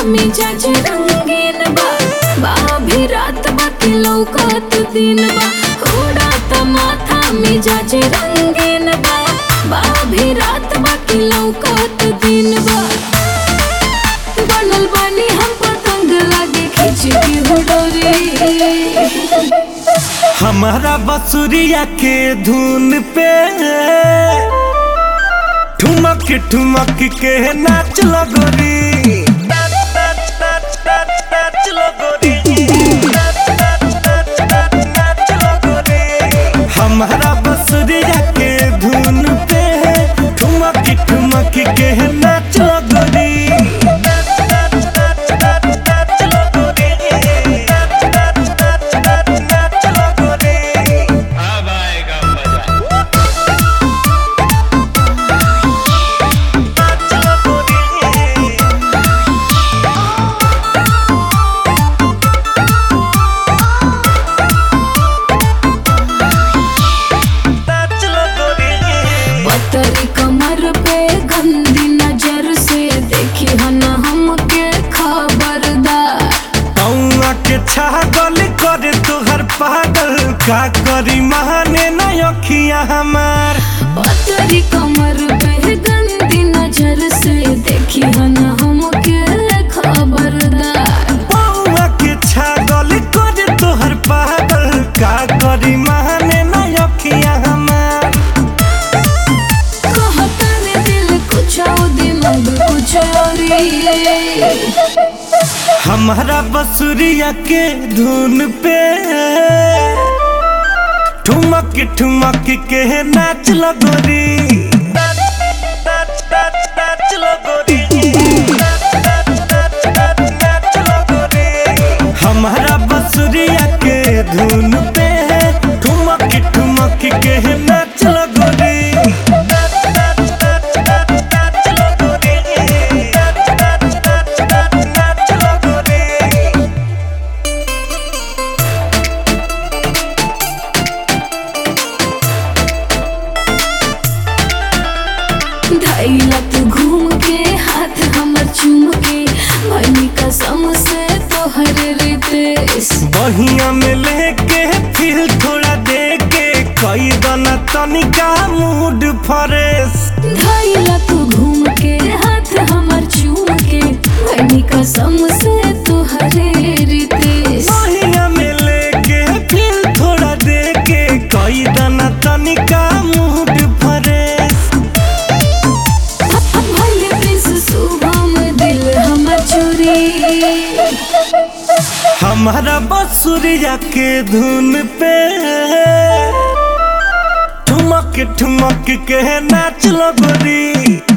मिजाज रंगीन बा बाभी रात बाकी लौकत दिन बा उड़ात माथा मिजाज रंगीन बा बाभी रात बाकी लौकत दिन बा बनल बानी हम पतंग लागे खींच के हुडोरी हमारा बसुरिया के धुन पे ठुमक ठुमक के नाच लगोरी हमारा बसुरिया के धुन पे ठुमक ठुमक के नाच लगोरी अब आएगा मजा पतरी कमर पे गंदी नजर से देखी हन हमके खबरदार पौआ के छागल करे तोहर पागल का करी महाने न अखिया हमार पतरी कमर पे गंदी नजर से देखी हन हमके खबरदार पौआ के छागल करे तोहर पागल का करी महाने न अखिया हमार कहता ने दिल कुछ और दिमाग कुछ और ही। हमारा बसुरिया के धुन पे ठुमक ठुमक के नाच लगोरी हमारा बसुरिया के धुन पे ठुमक ठुमक के नाच लगोरी धैला तू घूम के हाथ हमर चूम के भनी कसम से तोहर रितेश बहिया में लेके फिर थोड़ा दे के कई दना तनिका मूड फ्रेश धैला तू घूम के हाथ हमर चूम के भनी कसम से तोहर रितेश बहिया में लेके फिर थोड़ा दे के कई दना तनिका मूड फ्रेश भले प्रिंस शुभम दिल हमर चोरी हमारा बसुरिया के धुन पे ठुमक ठुमक के नाच लगोरी